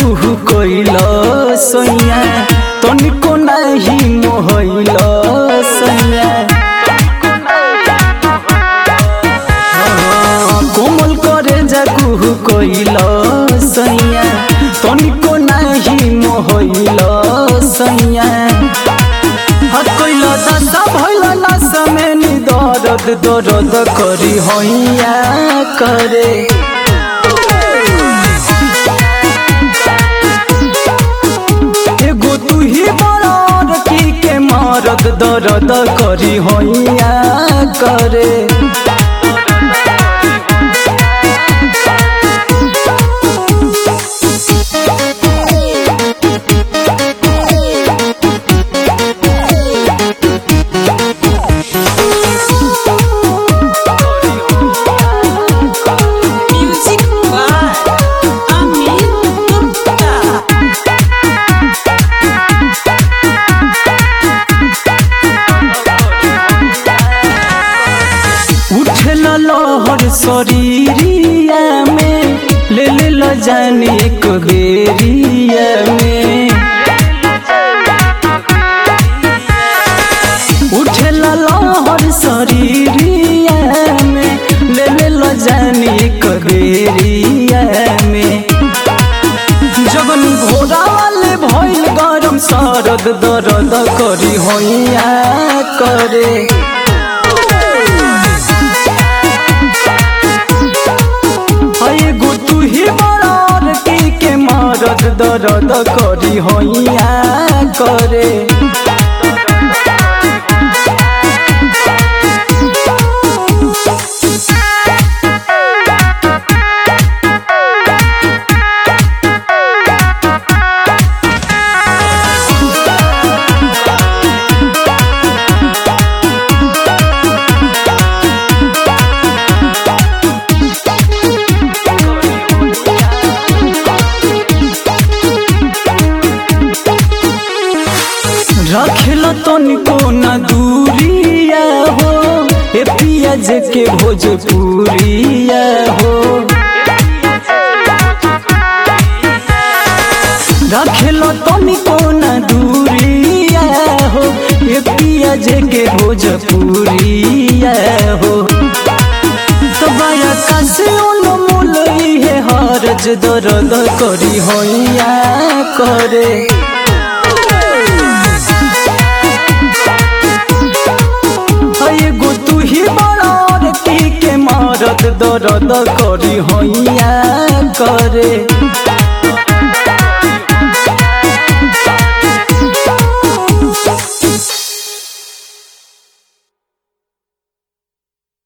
कुहू कइल सैया तनिको नाही मोहइल सैया हाँ, कोमल करे जा कुहू कइल सैया तनिको नाही मोहइल सैया हकइल दशा भइल लाश में नि दर्द दर्द करी हैया करे एगो तू ही बड़ की के मरद दर्द करी हैया करे Music by Amin Gupta. उठल लहर शरीरिया में ले ले ल जाने एक बेरिया में उठल लहर शरीरिया में ले ले ल जाने एक बेरिया में जगन घोड़ा वाले भइल गरम सरद दर्द करी हैया करे एगो तू ही बड़ की के मरद दर्द करी हैया करे रखेल तनिको न दूरिया हो ए पियाज के भोजपुरिया हो रखेल तनिको न दूरिया हो ए पियाज के भोजपुरिया हो तो बाया कासे मोल इहे हरज दर्द करी हैया करे एगो तू ही बड़ की के मरद दर्द करी हैया करे